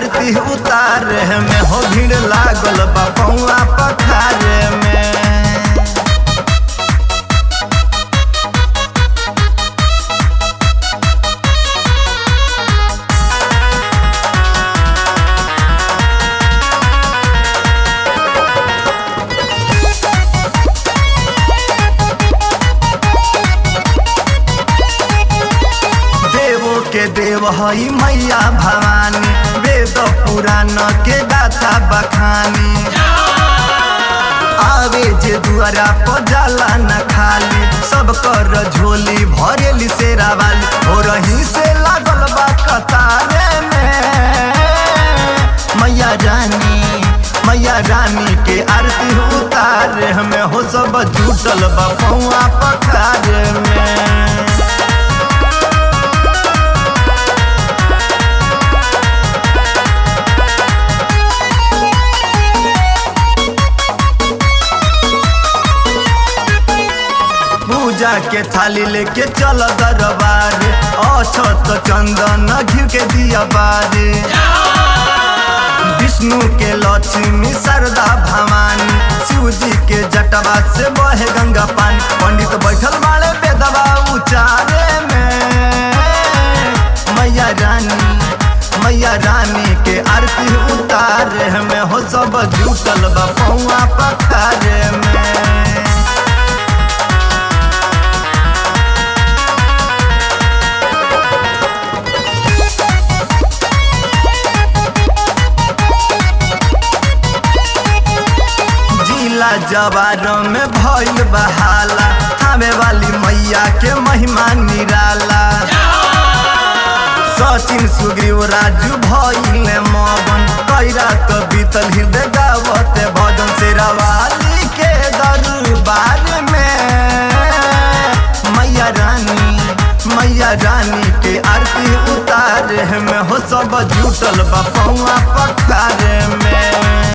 आरती उतारे में हो भीड़ लागल बा पौआ पखारे में देवो के देव हई मैया भवानी वेद पुराण के गाथा बखानी आवे जे दुआरा पर जाला न खाली सब कर झोली भरेली सेरा वाली हो रही से लागल बा कतारे में मैया रानी मैया रानी के आरती उतारे हमें हो सब जुटल बा पौआ पखारे में पूजा के थाली लेके चल दरबार अछत चंदन घी के दिया बारे विष्णु के लक्ष्मी शारदा भवानी शिव जी के जटवा से बहे गंगा पानी पंडित बैठल बाड़े बेदवा उचारे में मैया रानी मैया रानी के आरती उतारे में हो सब जुटल बा पौआ पखारे में जिला जवार में भइल बहाला थामे वाली मैया के महिमा निराला सचिन सुग्रीव राजू भइल मगन कैरा तो बीतल हृदय गावते भजन शेरावाली के दरबार में मैया रानी मैया रानी के आरती उतारे में हो सब जुटल बा पौआ पखारे में